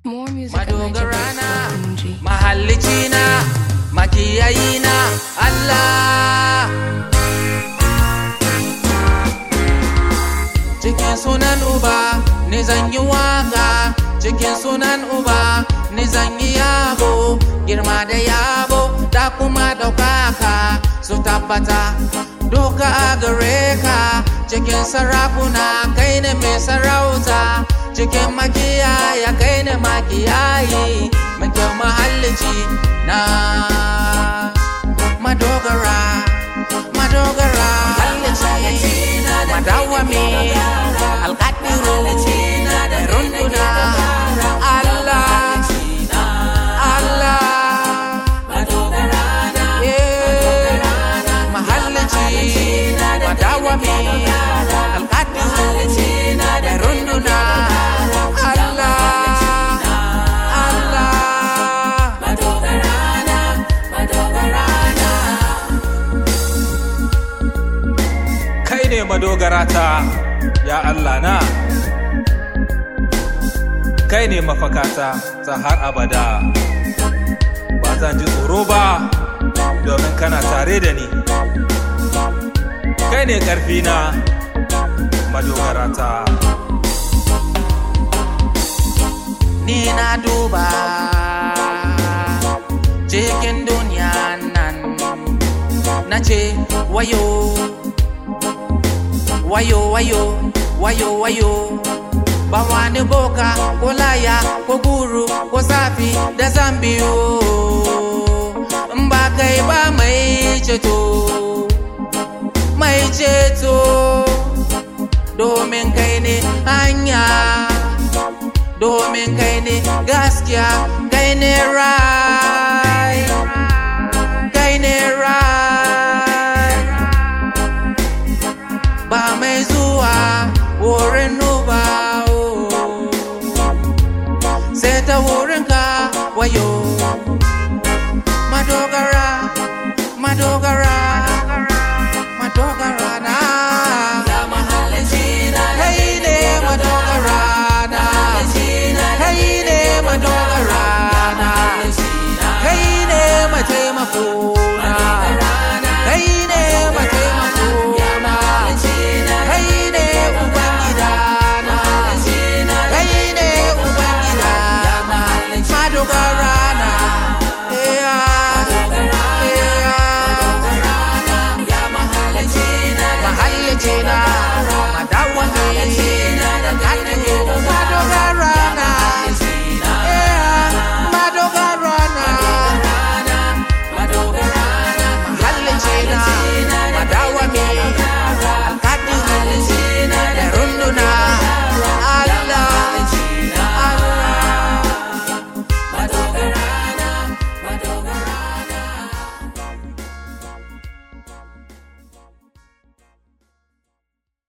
More music at madogarana NigerBeats.ng. mahallicina makiyayina Allah cikin sunan uba ni zan yi waka cikin sunan uba ni zan yi yabo girma da yabo da kuma ɗaukaka su tabbata duka a gare ka cikin sarakuna kai ne mai sarauta cikin makiyaya kai ne makiyayi mai kyau mahallici na madogara madogara mahallici madawami alkadiru mai runduna Allah Allah Yeah. mahallaci madawami alkadiru mai runduna Allah Allah kai ne madogarata ya Allah na kai ne mafakata ta har abada ba zan ji tsoro ba domin kana tare da ni kai ne ƙarfina madogarata ni na duba cikin duniya nan na ce wayo wayo wayo wayo wayo ba wani boka ko laya ko guru ko safi da zambiyo in ba kai ba mai ceto mai ceto domin kai ne hanya domin kai ne gaskiya kai ne rai kai ne rai ba mai zuwa wurin nuba sai ta wurinka wayo madogara madogara